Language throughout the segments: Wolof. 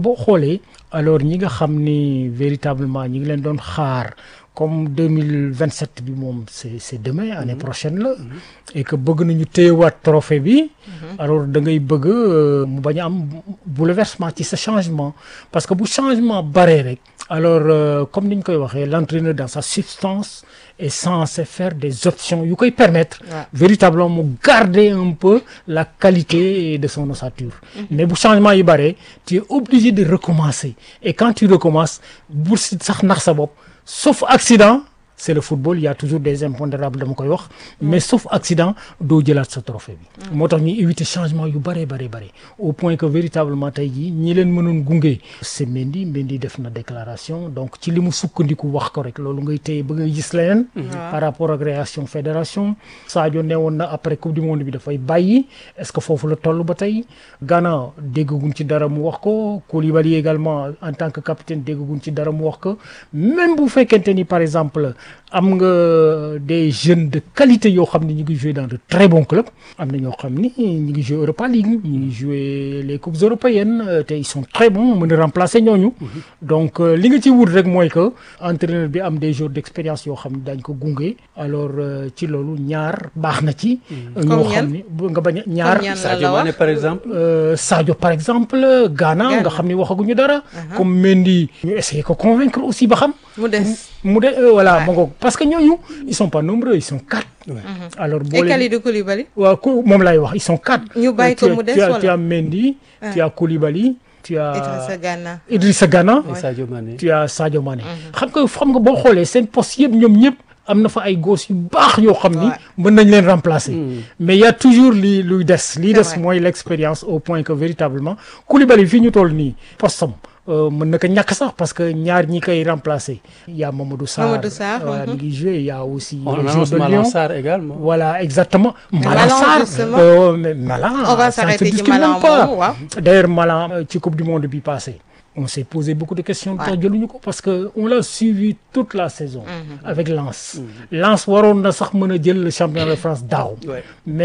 boo xoolee alors ñi nga xam ni véritablement ñi ngi leen doon xaar comme 2027 bi moom c'est c'est demain année prochaine la et que bëgg nañu téyewaat trophée bi alors da ngay bëgg mu bañ a am bouleversement ci sa changement parce que bu changement baree rek alors comme ni ñu koy waxee l'entraîneur dans sa substance est censé faire des options yu koy permettre véritablement mu garder un peu la qualité de son ossature mais bu changement yi baree tu es obligé de recommencer et quand tu recommences bu si sax nax sa bopp sauf accident c'est le football il y a toujours des impondérables dama koy wax mais sauf accident doo jëlaat sa trophée bi moo tax ñuy éviter changement yu bare bare bare au point que véritablement tey jii ñi leen mënoon gunge c'est Mendy Mendy def na déclaration donc ci li mu sukkandiku wax ko rek loolu ngay téye ba ngay gis leneen par rapport ak réaction fédération Sadio ne woon na après coupe du monde bi dafay bàyyi est-ce que foofu la toll ba tey Ghana déggaguñ ci dara mu wax ko Koulibaly également en tant que capitaine déggaguñ ci dara mu wax ko même bu fekkente ni par exemple am nga des jeunes de qualité yoo xam ne ñu ngi jouer dans de très bons clubs am na ñoo xam ni ñu ngi jouer Europa League ñu ngi jouer les coupes européennes te ils sont très bons mën a remplacer ñooñu donc li nga ci wut rek mooy que entraîneur bi am des jours d'expérience yoo xam ne daañ ko gunge alors ci loolu ñaar baax na ci ñoo xam ni nga bañ a ñaar Sadio Mané par exemple Sadio par exemple Ghana nga xam ni waxaguñu dara comme Mendy ñu essayer ko convaincre aussi ba xam mu des mu de voilà ma ngoog parce que ñooñu ils sont pas nombreux ils sont quatre. alors boo et leen Kalidou Koulibaly. waaw ku moom lay wax ils sont quatre. ñu bàyyi ko mu des tu as wala tu as Mendy. tu as Koulibaly. tu as Idrissa Gana. Idrissa Gana. et Sadio Mané tu as Sadio Mané. xam nga xam nga boo xoolee seen poste yëpp ñoom ñëpp am na fa ay gosses yu baax yoo xam ni. Ouais. mën nañ leen remplacer. mais il y a toujours li luy des. liy C'est des vrai. mooy l'expérience au point que véritablement Koulibaly fii ñu toll nii postam euh, mën na ko ñàkk sax parce que ñaar ñi koy remplacer. il y a Mamadou Sarr Mamadou Sarr, voilà mhm. mi ngi joué il y a aussi. on le joueur annonce de Malang Lyon. Sarr également Voilà, exactement. Malang Malang, Sarr, justement. euh, mais Malang, On va ça ne se s'arrêter ci discute Malang même pas. moomu, waaw. D'ailleurs, Malang, euh, ci Coupe du Monde bi passé, on s'est posé beaucoup de questions lu tax jëluñu ko parce que on l'a suivi toute la saison avec Lens. Lens waroon na sax mën a jël le championnat de France daaw. Ouais.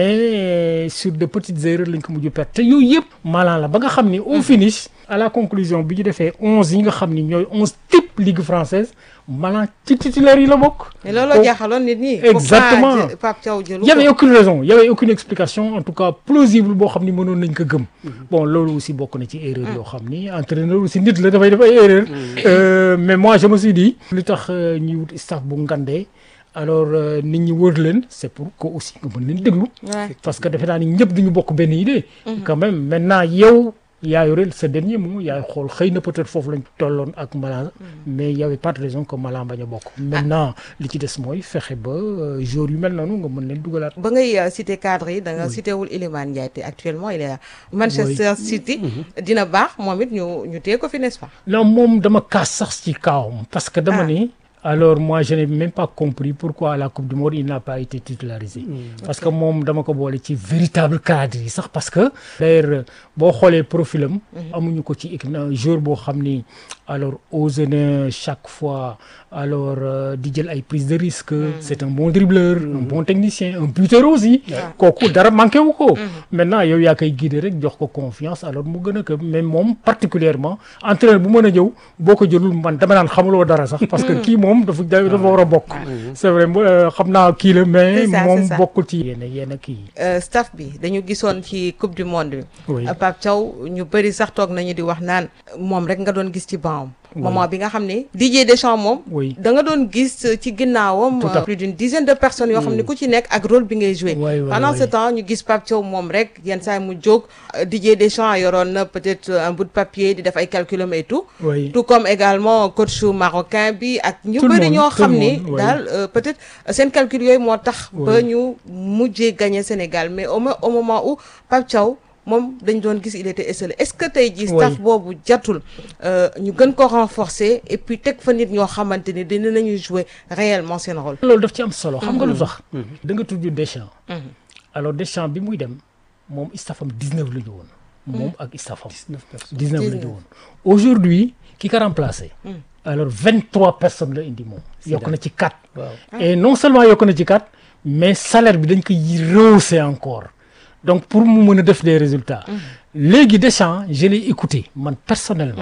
mais sur de petites erreurs lañ ko mujj perte te yooyu yëpp Malang la ba nga xam ni au finish à la conclusion bi ñu defee onze yi nga xam ni ñooy onze type ligue française Malang ci titulaire yi la bokk. mais looloo jaaxaloon nit ñi. Exactement. Pourquoi jë- Pape Thiaw jëlu Il y avait ko. aucune raison il y avait aucune explication en tout cas plausible boo xam ni mënoon nañ ko gëm bon loolu aussi bokk na ci erreur yoo xam ni entraîneur aussi nit la dafay def ay erreur Euh, mais moi je me suis dit li tax euh, ñuy wut staff bu ngandee alors euh, nit ñi wër leen c'est pour que aussi nga mën leen déglu Ouais. parce que defe naa ni ñëpp duñu bokk benn idée quand même maintenant yow yaa yore sa dernier mot yaay xool xëy na peut-être foofu lañ tolloon ak Malang mais y avait pas de raison que Malang bañ a bokk maintenant li ci des mooy fexe ba euh, joueurs yu mel noonu nga mën leen dugalaat ba ngay euh, citer cadre yi da nga cité wul Iliman Ndiaye te actuellement il est à Manchester City. dina baax moom it ñu ñu téye ko fi n'est-ce pas. non moom dama kaas sax ci kawam parce que dama Ah. ni alors moi je n'ai même pas compris pourquoi à la Coupe du Monde il n'a pas été titularisé parce que moom dama ko boole ci véritable cadre yi sax parce que d'ailleurs boo xoolee profilam amuñu ko ci équipe na joueur boo xam ni alors osé na chaque fois alors euh, di jël ay prise de risque c'est un bon dribbleur un bon technicien un buteur aussi kooku dara manqué wu ko maintenant yow yaa koy guider rek jox ko confiance alors mu gën a que mais moom particulièrement entraîneur bu mën a ñëw boo ko jëlul man dama naan xamuloo dara sax parce que kii moom dafa dafa war a bokk c'est vrai euh, xam naa kii la mais C'est ça, moom c'est ça. bokkul ci yenn yenn kii Euh, staff bi dañu gisoon ci coupe du monde bi. Oui. Euh, Pape Thiaw ñu bëri sax toog nañu di wax naan moom rek nga doon gis ci banc moment bi nga xam ne Didier Deschamps moom. Oui. da nga doon gis euh, ci ginnaawam. Tout à euh, plus d'une dizaine de personnes yoo xam ne ku ci nekk ak rôle bi ngay joué. Oui, oui, pendant oui. ce temps ñu gis Pape Thiaw moom rek yenn saa yi mu jóg euh, Didier Deschamps yoroon na peut-être euh, un bout de papier di def ay calculum et tout. Oui. tout comme également coach marocain bi ak ñu Tout le bëri monde, ñoo tout le xam ni monde, oui. daal euh, peut-être euh, seen calcul yooyu moo tax ba Oui. ñu mujjee gagné Sénégal mais au mo- au moment où Pape Thiaw moom dañ doon gis il était esselé est-ce que tey jii staff Oui. boobu jatul euh, ñu gën ko renforcer et puis teg fa nit ñoo xamante ni dina nañu jouer réellement seen rôle loolu daf ci am solo xam nga lu tax da nga tudd Deschamps alors Deschamps bi muy dem moom staffam 19 la ñu woon moom ak staffam 19 personnes 19 la ñu 19. woon aujourd'hui ki ko remplacé alors 23 personnes la indi moom yokk na ci 4 waaw et non seulement yokk na ci 4 mais salaire bi dañ koy rehausser encore donc pour mu mën a def des résultats léegi Deschamps je l'ai écouté man personnellement